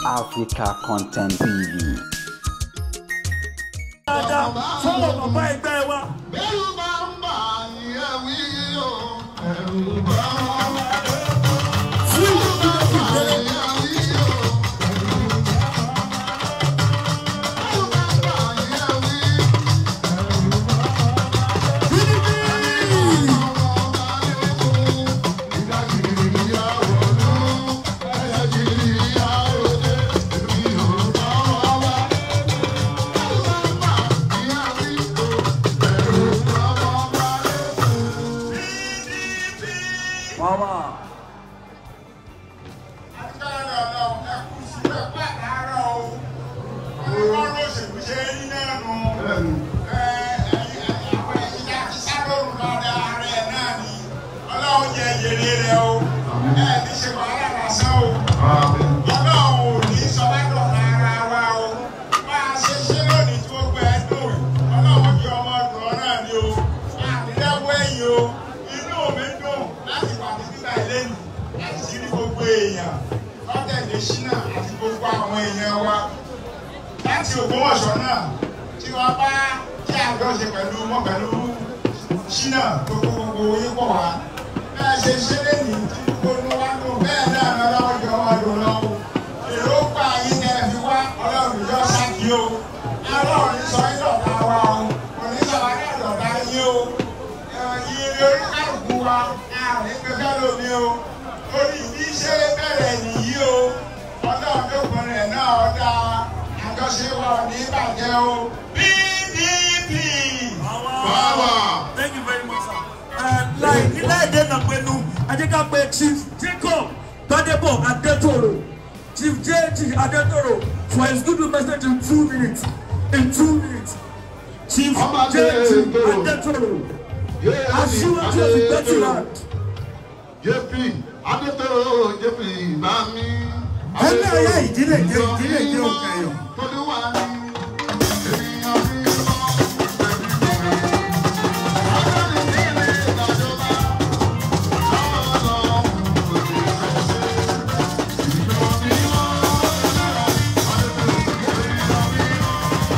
Africa Content TV. dáadáa fọwọ́ bàbá ẹgbẹ́ wa. Bẹ́rù bá ń bà yẹn wí o. Ẹ̀rù bá ń bà fún ìdílé yẹn wí o. Bẹ́rù bá ń bà yẹn wí. Ìdájìrì ìyàwó ló, ẹ̀yẹ́jìrì ìyàwó dé, èmi ò bá wá wá. Bẹ́rù bá ń bà yẹn wí o. Ẹ̀rù bá wá wá. mama. Inú mi dùn láti wà ní bíbá ilé nì láti sí ní gbogbo èèyàn lọ́tẹ̀lẹ̀ ṣínà àti gbogbo àwọn èèyàn wa láti Ògbómọ̀ṣọ́ náà tí wọ́n bá kí àjọṣe pẹ̀lú mọ́ pẹ̀lú ṣínà gbogbo gbogbo yín pọ̀ wá bẹ́ẹ̀ ṣe ṣe lé ní tí gbogbo inú wa dùn bẹ́ẹ̀ náà ní ọlọ́run jọ wọn dùn lọ o èrò pa yín tẹ́ ẹ fi wá ọlọ́run jọ sáàkì o ọlọ́run ní sọ yín dọ̀tá wa o kò ní sọ wá ní ọ̀dọ̀tá yín o ìrìn orí kálukú wa àárín pẹ́pẹ́ lómi o orí ìdí ṣe bẹ̀rẹ̀ nìyí o ọlọ́run tó kún rẹ̀ náà ọ̀dà àjọṣe wa ò ní bàjẹ́ o PDP. Power. thank you very much sir. Uh, láì nílẹ̀ èdè náà pẹ̀lú ajẹ́ká pé chief jacob gbadebo adetoro chief jg adetoro for his good message in two minutes in two minutes chief Ọba jg Adetoro. adetoro aṣíwájú ìgbẹ́tì land. JP Adétòrò JP Mami. ẹgbẹ́ ọ̀yá ìdílé jẹ́ ìdílé jẹ́ òkè ẹ̀yọ̀. Tolúwa ni ènìyàn fi mọ́ ẹ̀mí rẹ̀. Agbẹ́ni nílé ìdájọba. Ọlọ́run kò lè ṣẹ̀ṣẹ̀. Ìjọ mímọ́ lára Adétòrò ìjọ mímọ́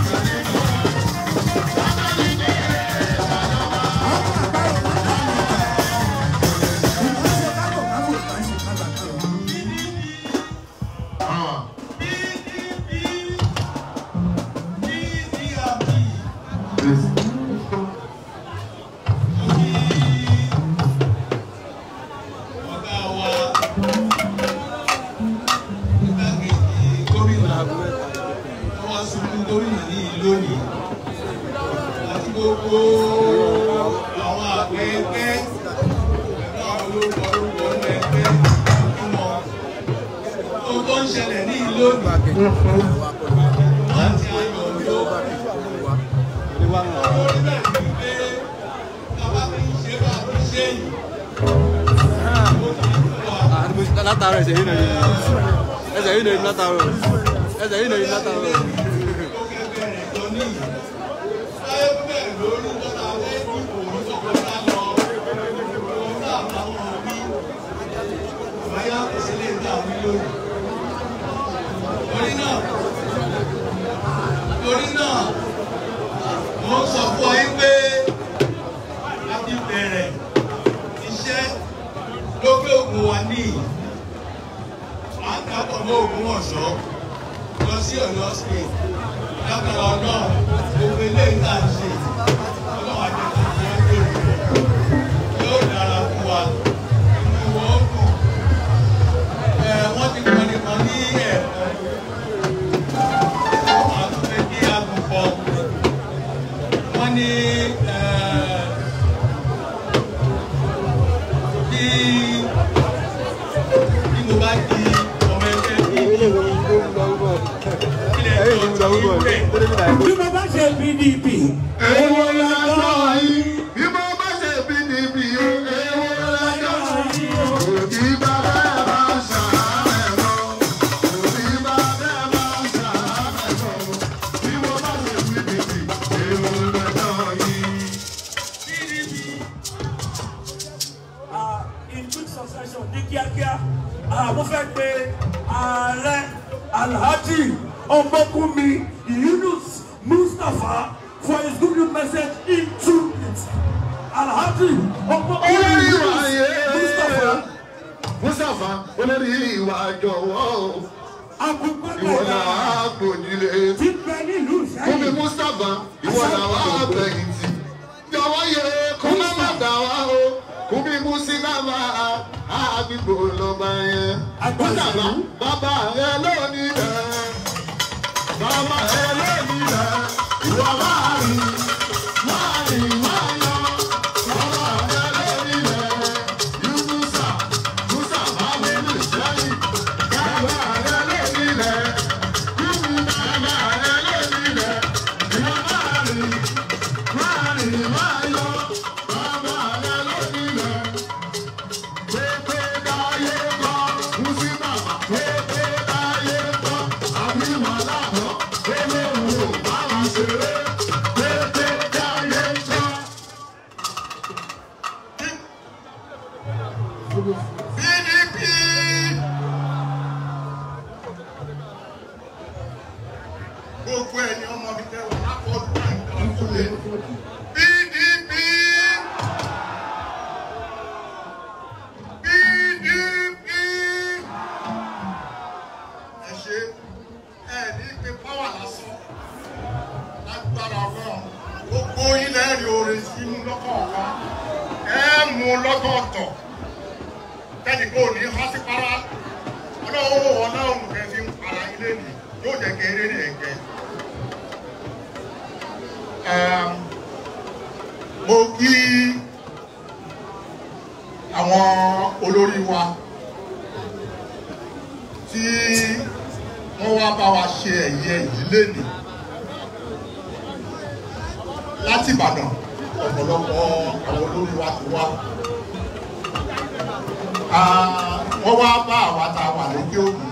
Agbẹ́ni nílé ìdájọba. Ah. Yes. ọ̀gá wa igbákejì gómìnà àwọn aṣojú gómìnà ní ìlú lónìí àti gbogbo àwọn àgbẹ̀ẹ́gbẹ́ pẹ̀lú àwọn olórúkọ orúkọ ní ẹgbẹ́ ìgbìmọ̀ ohun tó ń ṣẹlẹ̀ ní ìlú lónìí láti ayọ̀ ló orí bẹ́ẹ̀ ni pé bàbá mi ń ṣe bá a ti ṣe yìí látàárọ̀ ẹsẹ̀ yìí nàìjíríà ẹsẹ̀ yìí nàìjíríà látàárọ̀ ẹsẹ̀ yìí nàìjíríà látàárọ̀. torí náà mo sọ fún ọ yín pé a ti bẹ̀rẹ̀ iṣẹ́ lókè òkun wa níyì à ń kápọ̀ mọ́ ògùn ọ̀ṣọ́ lọ sí ọ̀yọ́ state lágbára náà gbogbo eléyìí tá à ń ṣe ọlọ́run àjẹkọ̀ tí wọ́n gbé rẹ̀ yóò dára fún wa inú wọn ó dùn ẹ̀ wọ́n ti kọ́ nìkan ní ẹ̀kọ́ wọ́n á tún fẹ́ kí agùnfọ̀ wọ́n ní ẹ̀ kí bí mo bá di ọmọ ẹgbẹ́ bíi ilẹ̀ tó ti ń bẹ̀. bí mo bá ṣe pdp Èwo lọ́jọ́ yìí, bí mo bá ṣe bí níbi o, èwo lọ́jọ́ yìí o. Òbí bàbá ẹ̀ máa ń ṣàárẹ̀ lọ. Òbí bàbá ẹ̀ máa ń ṣàárẹ̀ lọ. Bí mo bá ṣe bí níbi, èwo lọ́jọ́ yìí. in quick succession ní kíákíá ah, mo fẹ́ pe ààrẹ Alhaji Omokunmi Yunus Mustapha for his good message in two minutes. Alhaji Omokunmi olórí ìwà Yunus Mustapha yẹn mustapha olórí ìwà jọ̀wọ́ ìwọ Agungbẹ́gbẹ̀rẹ̀ làá gbòjìlè ti bẹ nílùú fúnmi Ìṣẹ́yìn. mustapha ìwọ làá gbẹ̀yìntì jọ̀wọ́ yẹ kó má má dà wá o fúnmi mustapha àgbìgbò lọ́ba yẹn mustapha bàbá rẹ lónìí rẹ bàbá rẹ lónìí rẹ ìwọ máa rìn máa rìn máa yọ bàbá rẹ lónìí rẹ yunusa mustapha mi lè sẹ́yìn bàbá rẹ lónìí rẹ kúmi bàbá rẹ lónìí rẹ ìwọ máa rìn máa rìn máa yọ bàbá rẹ lónìí rẹ. Pepe dáyé kọ́, Musi bàbá. Pepe dáyé kọ́, àbí màláàbọ̀. Olóhùn ò bá wa ṣeré. Pepe dáyé kọ́. PDP. Gbogbo ẹni ọmọ mi tẹ́ wọ́n lápọ̀jù àìkọ́ kúlé. PDP. PDP. Ẹ ṣe ẹ ní pé pàwà lásán lágbára ọlọ́run. Gbogbo ilẹ̀ rí orin sínú lọ́kọ̀ọ̀kan. Ẹ mú lọ́kọ̀ọ̀tọ̀ tẹ́lẹ̀ kó ní hásípárá ọlọ́wọ́ ọlọ́run kẹ́ fi ń para ilé nì yóò jẹ́ kéré ní ẹ̀gẹ́. mo kí àwọn olórí wa tí wọ́n wá bá wa ṣe ẹ̀yẹ ìdílé nì láti Ìbàdàn ọ̀pọ̀lọpọ̀ àwọn olórí wa ti wá wọ́n wá bá àwa tá a wà lókè òkun.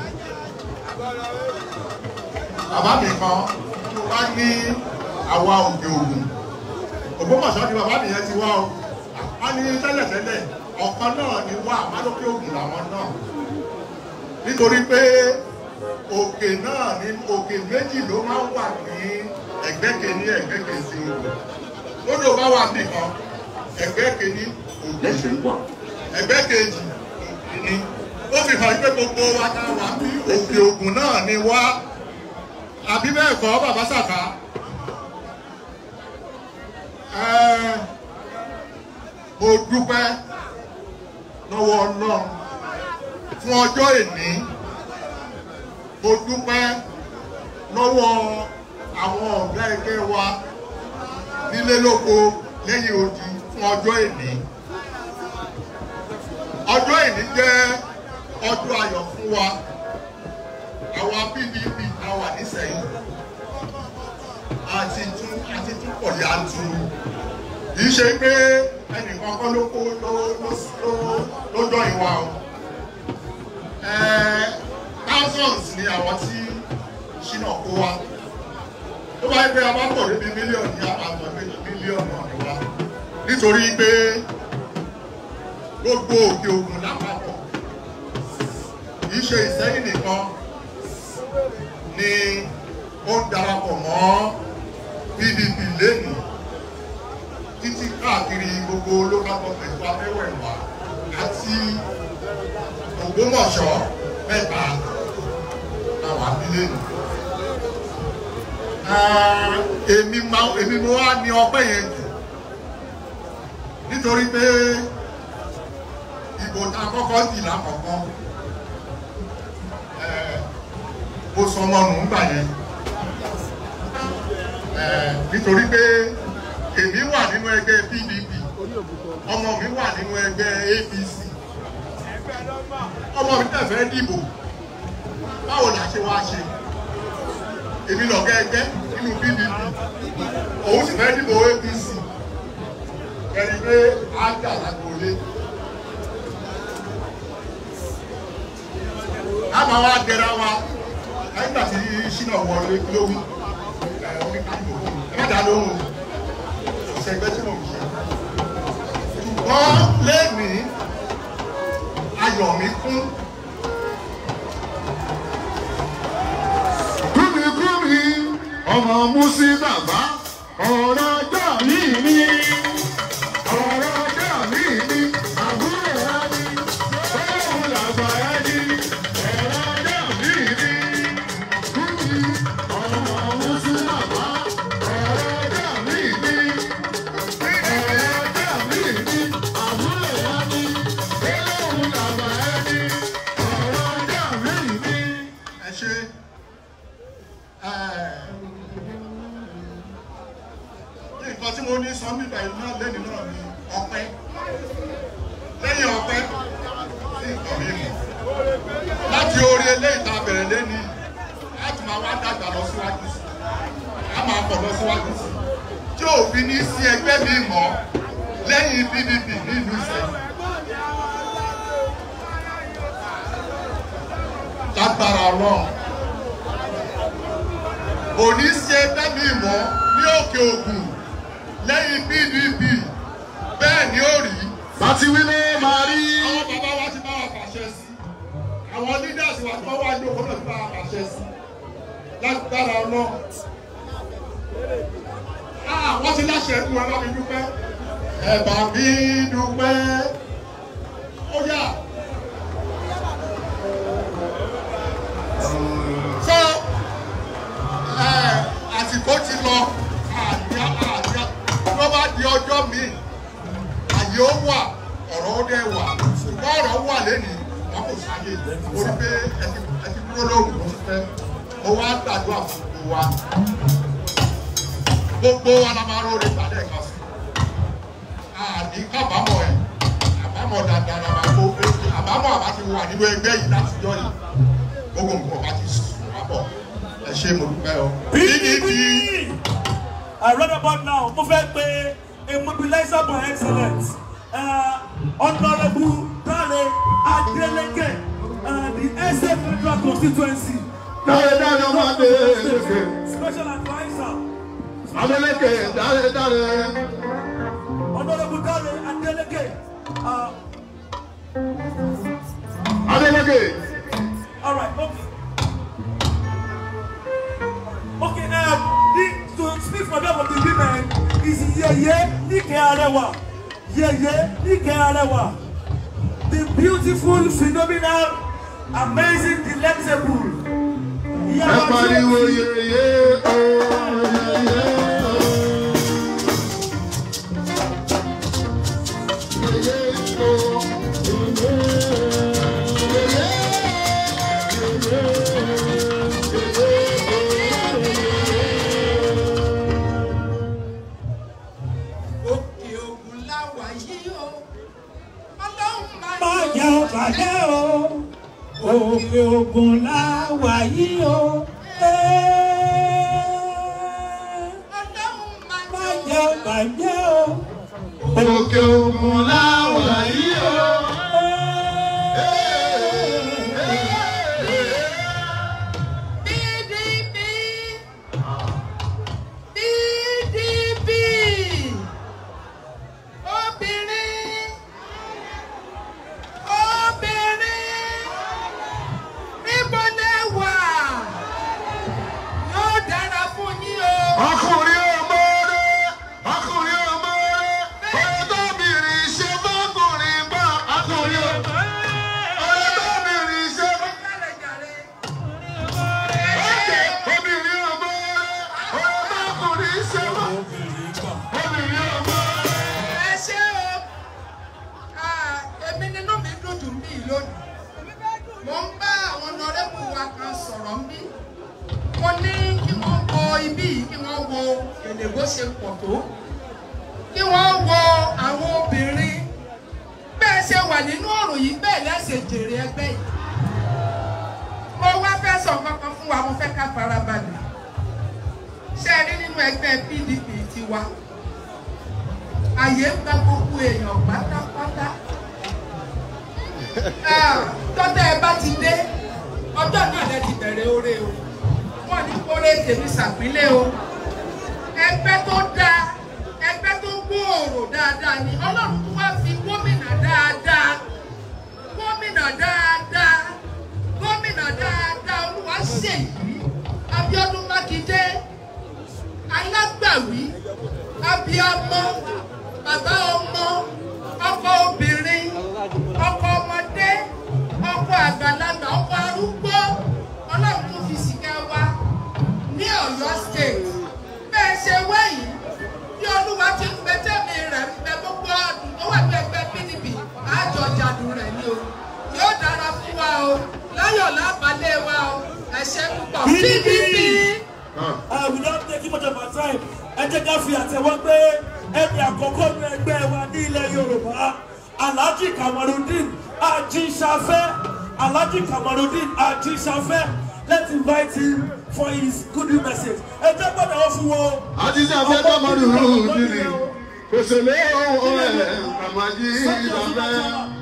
Bàbá mi kan wá ní àwa òkè òkun. Ògbómọ̀ṣọ́ ni bàbá mi yẹn ti wá o. Wọ́n ní tẹ́lẹ̀tẹ́lẹ̀ ọ̀kan náà ni wá àwa lókè òkun làwọn náà. Nítorí pé òkè náà ní òkè méjì ló máa ń wà ní ẹ̀gbẹ́ kejì ẹ̀gbẹ́ kejì òkè. Lódò bá wà nìkan ẹ̀gbẹ́ kejì òkè ẹ̀gbẹ́ kejì ni ó fi hàn pé gbogbo wa ta wà bí òkè ògùn náà ni wá àbí bẹ́ẹ̀ kọ́ bàbá sàkà mo dúpẹ́ lọ́wọ́ ọlọ́run fún ọjọ́ èní mo dúpẹ́ lọ́wọ́ àwọn ọ̀gá ẹgbẹ́ wa nílé lóko lẹ́yìn odi fún ọjọ́ èní ọjọ́ ìní jẹ́ ọjọ́ ayọ̀ fún wa àwa pdp àwa nísẹ̀yìn àti tún àti tún pọ̀ yanturu kì í ṣe pé ẹnìkan kọ́ ló kó ló ló ló jọ ìwà o thousands ni àwọn tí ṣínà kó wa tó bá yẹ pé a bá pọ̀ débi mílíọ̀nù ní àpapọ̀ méjì mílíọ̀nù ni wa nítorí pé gbogbo òkè ògùn lápapọ̀ kì í ṣe ìsẹ́yìn nìkan ni ó ń darapọ̀ mọ́ pdp lẹ́nu títí káàkiri gbogbo local government wa mẹ́wẹ̀ẹ̀wá àti ògbómọ̀ṣọ́ mẹ́ta làwọn abílẹ̀ nù. èmi máa èmi mo wá ní ọpẹ́ yẹn jù nítorí pé ìbò tá a kọ́kọ́ dì lákọ̀ọ́kọ́ mo sọ ọmọ nù ń gbà yẹn nítorí pé èmi wà nínú ẹgbẹ́ pdp ọmọ mi wà nínú ẹgbẹ́ apc ọmọ mi tẹ̀ fẹ́ dìbò báwo la ṣe wá ṣe èmi lọ̀gá ẹgbẹ́ nínú pdp òun sì fẹ́ dìbò apc ẹni pé á jà lágbóolé. a máa wá dẹra wa nígbà tí ṣínà wọlé kí ló wí ẹ oníkàlùkù ẹ má dá lóhùn ìṣẹ̀gbẹ́ tí mo ń ṣe. ṣùgbọ́n lẹ́nìí ayọ̀ mi kún ọmọ musi bàbá ọ̀rọ̀ ọjọ́ mi ni ọ̀rọ̀ ọjọ́ mi ni àbúrò rẹ ni ọlọ́run làgbà ẹ ni ọ̀rọ̀ ọjọ́ mi ni kúmi ọmọ musi bàbá ọ̀rọ̀ ọjọ́ mi ni ọ̀rọ̀ ọjọ́ mi ni àbúrò rẹ ni ọlọ́run làgbà ẹ ni ọ̀rọ̀ ọjọ́ mi ni. ẹ ṣe nǹkan tí mo ní sọ nígbà yìí náà lẹ́nu náà ni ọpẹ́ lẹ́yìn ọpẹ́ sí nǹkan mímu láti orí eléyìí tá a bẹ̀rẹ̀ lẹ́ni láti máa wá dàgbà lọ síwájú sí a máa pọ̀ lọ síwájú sí tí òfin ní sí ẹgbẹ́ mi mọ́ lẹ́yìn pdp nílùú ìsẹ́yìn. lágbára ọlọ́run kò ní ṣe tẹ́mi mọ́ ní òkè ògùn lẹ́yìn pdp bẹ́ẹ̀ ni ó rí. láti wí ló máa rí. àwọn bàbá wa ti bá wa pàṣẹ sí àwọn leaders wa tí wọ́n wá ní òkú náà ti bá wa pàṣẹ sí lágbára ọlọ́run. Ah, wọ́n ti láṣẹ ẹ̀kú ẹ bá mi dúpẹ́ ẹ bá mi dúpẹ́ ó yà. so àsìkò ti lọ àdíá àdíá ló bá di ọjọ́ míì àyè ó wà ọ̀rọ̀ ó dẹ̀ wà ṣùgbọ́n ọ̀rọ̀ wà lẹ́nìí wọn kò sáyé orí pé ẹ ti dúró lóhùn ló fẹ́ mo wá gbàdúrà fún gbogbo wa gbogbo wa la máa róore ìpàdé ẹ̀ka sí àní kábàámọ̀ ẹ̀ àbámọ̀ dáadáa la máa kó àbámọ̀ àbá ti wà nínú ẹgbẹ́ yìí láti jọ yìí gbogbo nǹkan bá ti sùn àbọ̀ ẹ ṣe mo dúpẹ́ o. PDP I read about now mo fẹ́ pe a mobilizer by excellence uh, honourable Dare Adeleke uh, the SA federal constituency. Dáre dáre ọmọ Adeleke. Special adviser. Adeleke dáre dáre. Honourable Dare Adeleke. Uh, Adeleke. All right, okay. Okay, um, the, to speak for them of the women is Yeye Nike Arewa. Yeye Nike Arewa. The beautiful, phenomenal, amazing, delectable. Ẹ pariwo yeye o yeye o. Yeye o òkè ògùn láwà yìí o ọlọ́run máa Báyà ó bàjẹ́ o, òkè ògùn láwà yìí o. ọlọ́run máa Báyà ó bàjẹ́ o, Òkè ògùn láwà yìí o. PDP PDP obìnrin obìnrin níbo lẹ wà yóò dára fún yín o. Ọkùnrin ọmọdé, ọkùnrin ọmọdé, ọ̀dọ́bìnrin ṣe fọ́kùnrin gbọ́. Ọkùnrin ọmọdé, ọ̀dọ́bìnrin ṣe fọ́kùnrin Obìnrin ọmọdé, ọ̀dọ́kùnrin ṣe fọ́kùnrin Obìnrin ọmọdé. ẹ ṣé o Ah, èmi nínú mi dùn jù mí lónìí mo ń bá àwọn ọ̀nàrẹ́bù wa kan sọ̀rọ̀ mí mo ní kí wọ́n wo ibí yìí kí wọ́n wo èdè bó ṣe pọ̀ tó kí wọ́n wo àwọn obìnrin bẹ́ẹ̀ ṣe wà nínú ọ̀rọ̀ yìí bẹ́ẹ̀ lẹ́sẹ̀ jèrè ẹgbẹ́ yìí mo wá fẹ́ sọ kankan fún wa mo fẹ́ ká farabalẹ̀ ṣe é rí nínú ẹgbẹ́ PDP tiwa àyè ń gba gbogbo èèyàn pátápátá. Ah, tọ́tẹ́ ẹ bá ti dé ọjọ́ náà lẹ ti bẹ̀rẹ̀ oore o wọ́n ní kórè tèmi ṣàpínlẹ̀ o ẹgbẹ́ tó dáa ẹgbẹ́ tó gbòòrò dáadáa ni ọlọ́run tó wá fi gómìnà dáadáa gómìnà dáadáa gómìnà dáadáa olúwa ṣèyí Abíọ́dún Mákindé abiyamọ bàbá ọmọ ọkọ obìnrin ọkọ ọmọdé ọkọ àgbàlagbà ọkọ arúgbó ọlọ́run tó fi sìgá wa ní ọ̀yọ́ state bẹ́ẹ̀ ṣe wẹ̀yìn bí olúwa ti ń bẹ tẹ́mi rẹ̀ ń bẹ gbogbo ọdún tó wà ní ẹgbẹ́ pdp àjọ jàdùn rẹ̀ ni o yóò dára fún wa o láyọ̀ lábàlẹ̀ wa o ẹ̀ṣẹ̀ púpọ̀ PDP. pdp. Uh, we don't take much of our time. Ẹ jẹ́ ká fi àtẹ̀wọ́ pé ẹni àkọ́kọ́ ní ẹgbẹ́ wa ní ilẹ̀ Yorùbá. Alhaji Kamarudin Ajinsafẹ́. Alhaji Kamarudin Ajinsafẹ́. Let's invite him for his good news message. Ẹ jẹ́ gbọ́dọ̀ wọ́n fún wọn. àtijọ́ afẹ́ kọ́mọdé rúdìní òṣèlú ọ̀hún ẹ̀ kàmájí ìdàbẹ́.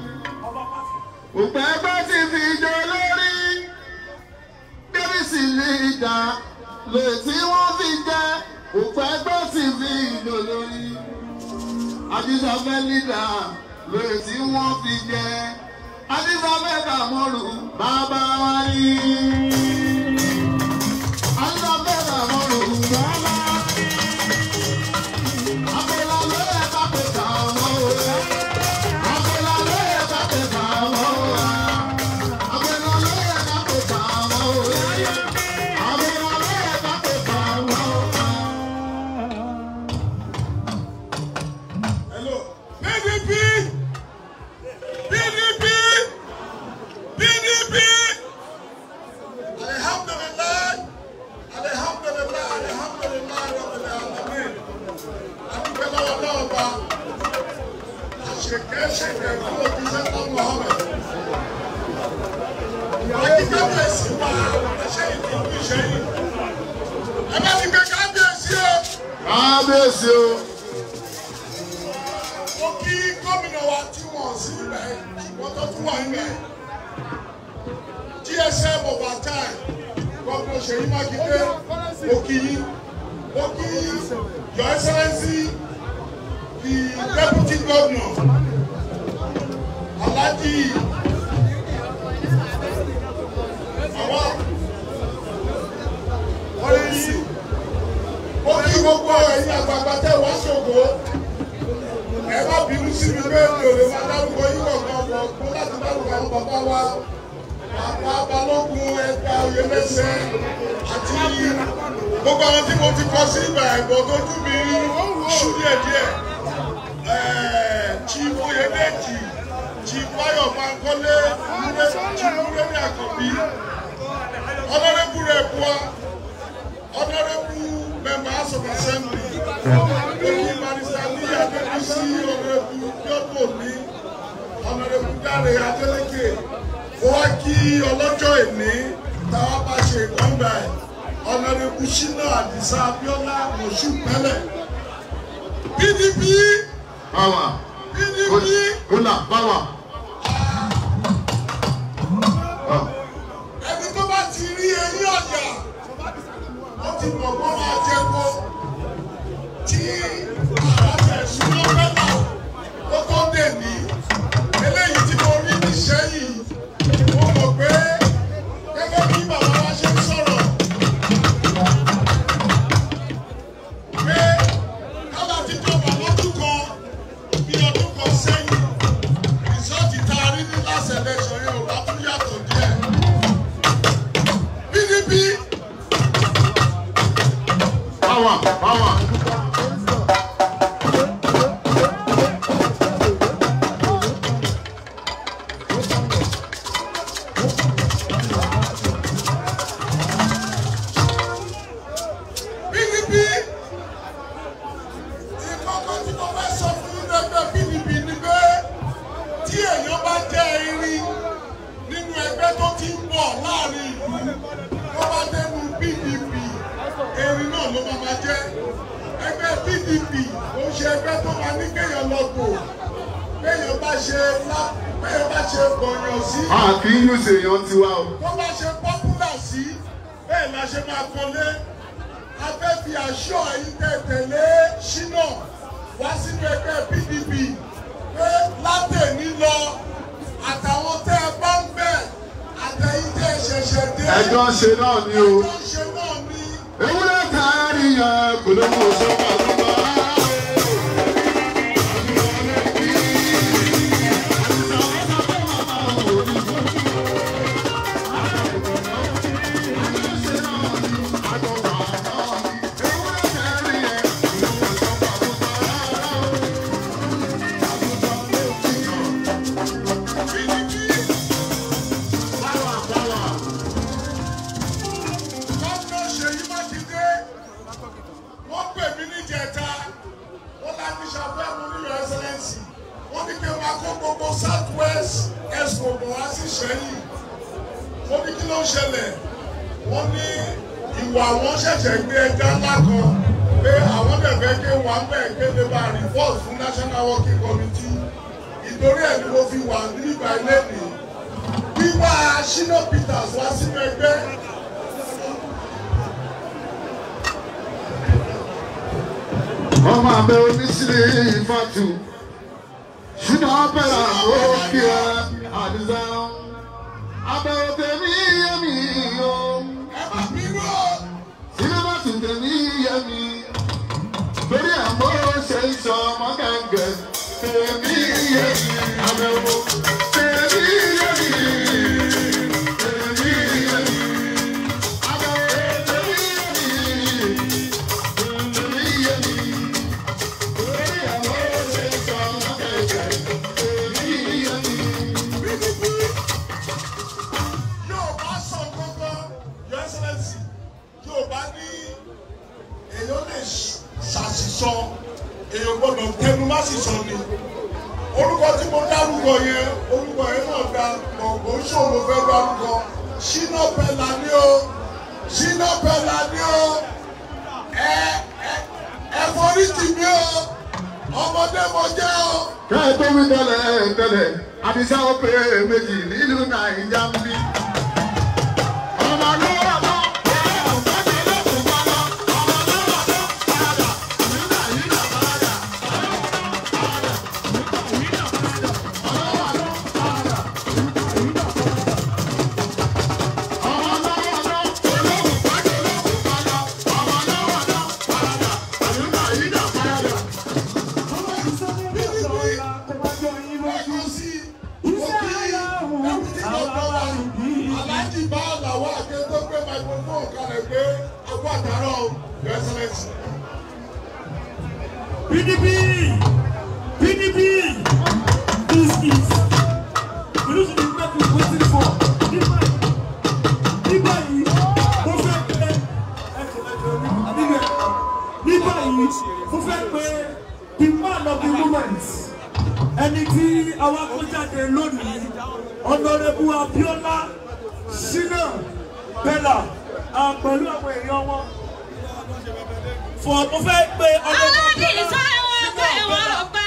òpẹ́ ẹgbẹ́ ti fi jọ lórí kérésì ní ìjà lè tí wọ́n fi jẹ́ òpẹ́ ẹgbẹ́ ti fi jọ lórí. àtijọ́ afẹ́ lídà lè tí wọ́n fi jẹ́ àtijọ́ afẹ́ kàmọ́rù bàbá wa ní. àtijọ́ afẹ́ kàmọ́rù bàbá wa ní. Hello. PDP! PDP! PDP! Alhamdulillah! Alhamdulillah! Alhamdulillah! Rabbil alamin. Adúpẹ́ lọ́wọ́ náà bá. Àṣekẹ́ ṣẹ̀kẹ́ fún òjíṣẹ́ tó Mohammed. Akíkábíyèsí wa ẹṣẹ́ ìdílé ìṣẹ́yìn. Ẹ bá ti gbé kábíyèsí o. kábíyèsí o mo kí gómìnà wa tí wọ́n sí ibẹ̀ ṣùgbọ́n tó tún wà níbẹ̀ gsm over time gbogbo ṣèyí mákindé mo kí yín mo kí your excellency the deputy governor alhaji àwọn wọ́n lè yí mo kí gbogbo ẹ̀yin àgbààgbà tẹ̀ wá ṣògo ẹ má bínú sí mi pé mi ò lè máa dárúkọ yín kọ̀ọ̀kan bọ̀ kó láti dárúkọ àwọn bàbá wa bàbá balógun ẹgbẹ́ oyèlẹ́sẹ̀ àti gbogbo àwọn tí mo ti kọ sí ìgbà ẹ̀gbọ́n tó dùn mí ṣú díẹ̀ díẹ̀ chief oyèdèjì chief bayo bankole chief múrẹ́dì àkànbí ọ̀nàrẹ́bù rẹ̀ bua ọ̀nàrẹ́bù member house of assembly lókè barista ní adébísí ọ̀nàrẹ́bù yọ̀bọ̀ ní ọ̀nàrẹ́bù dáre adélèké ó wá kí ọlọ́jọ́ ìní táwa bá ṣe ìkọ́ńgbà ẹ̀ ọ̀nàrẹ́bù ṣínà àdìsá abíọ́lá mọ̀ṣú pẹ́lẹ̀ pdp báwa pdp kólà báwa. ẹni tó bá ti rí eyín ọ̀yà ó ti mọ̀ kó máa jẹ́ kó tí àtẹ̀sùn lọ́fẹ́lá ó tó dè ní eléyìí tí mo rí ní sẹ́yìn mo mọ̀ pé gẹ́gẹ́ bí bàbá wa ṣe ń sọ̀rọ̀ pé kálá ti jọba lọ́dún kan bí ọdún kan sẹ́yìn rìsọ́ọ̀tì tá a rí ní last election yẹn ò bá tún yàtọ̀ díẹ̀. PDP báwa báwa. PDP ìkọ́kọ́ tí mo fẹ́ sọ fún yín lẹ́gbẹ́ PDP ni pé tí èèyàn bá jẹ́ irin nínú ẹgbẹ́ tó ti ń bọ̀ láàrin ìlú tó bá dẹnu PDP erin náà ló máa ma jẹ́ ẹgbẹ́ PDP ó ṣe ẹgbẹ́ tó máa ní kéèyàn lọ bò kéèyàn bá ṣe lá kéèyàn bá ṣe gbọ̀nyàn sí a kì í yún sèèyàn tiwa o. tó bá ṣe pọ́pùlà sí bẹ́ẹ̀ la ṣe máa kọ́lé a fẹ́ fi aṣọ yìí tẹ̀ tẹ̀lé ṣínà wá sínú ẹgbẹ́ PDP pé látẹ̀ní lọ àtàwọn tẹ́ ẹ bá ń bẹ̀ àtẹ̀yìn tẹ́ ẹ ṣẹ̀ṣẹ̀ dé ẹjọ́ ṣe náà ni o. ẹjọ́ ṣe náà ni ewúrẹ́ kárí yẹn kò ló mú sọ́kà tó bá. press expo bọ̀ wá sí sẹ́yìn wọ́n ní kí ló ń ṣẹlẹ̀ wọ́n ní ìwà wọn ṣẹ̀ṣẹ̀ gbé ẹja ńlá kan pé àwọn dẹ̀fẹ́ ké wà ń bẹ̀ kéde bá report fún national working committee ìtorí ẹ̀ ni mo fi wà nígbà ilé mi wíwá Shina Peters wá sínú ẹgbẹ́. ọmọ abẹ oníṣìírí ìfàtú ṣùgbọ́n abẹ́rẹ́ àgókè àdìsá abẹ́rẹ́ tẹ̀mí yẹmi o ẹ má bínú o. sinimá tún tẹ̀mí yẹmi lórí àmọ́ ṣe ń sọ ọmọ gàngẹ tẹ̀mí yẹmi abẹ́wò tẹ̀mí yẹmi tẹ̀mí yẹmi abẹ́wò tẹ̀mí yẹmi tẹ̀mí yẹmi. yóò bá sọ gbogbo your excellency yóò bá ní èèyàn lè ṣàṣìṣọ èèyàn gbọ́dọ̀ tẹnu má sì sọ ni orúkọ tí mo dárúkọ yẹn orúkọ yẹn náà ga gbọ̀ngbọ̀n ṣòro fẹ́ dárúkọ Shina Pellar ni o Shina Pellar ni o ẹ ẹ ẹ forí jì mí o ọmọdé mo jẹ́ o. kẹ́ẹ̀ tó wí tẹ́lẹ̀ tẹ́lẹ̀ àdìsá ó pé méjì nílùú nàìjíríà ń bí. ọmọ lọ́wọ́ lọ. Aláàjì bá làwọn àgbẹ̀ tó gbé microphone kalẹ̀ pé ọkọ̀ àtàrọ̀ your excellency. PDP PDP this is you know the make you waiting for nígbà nígbà yìí mo fẹ́ pé nígbà yìí mo fẹ́ pé the man of the moment ẹni tí àwọn akójáde lónìí ọ̀nàrẹ́bù Abíọ́lá Shina Pellar ah, pẹ̀lú àwọn èèyàn wọn fọ mo fẹ́ pé ọ̀nàrẹ́bù Abíọ́lá Shina Pellar.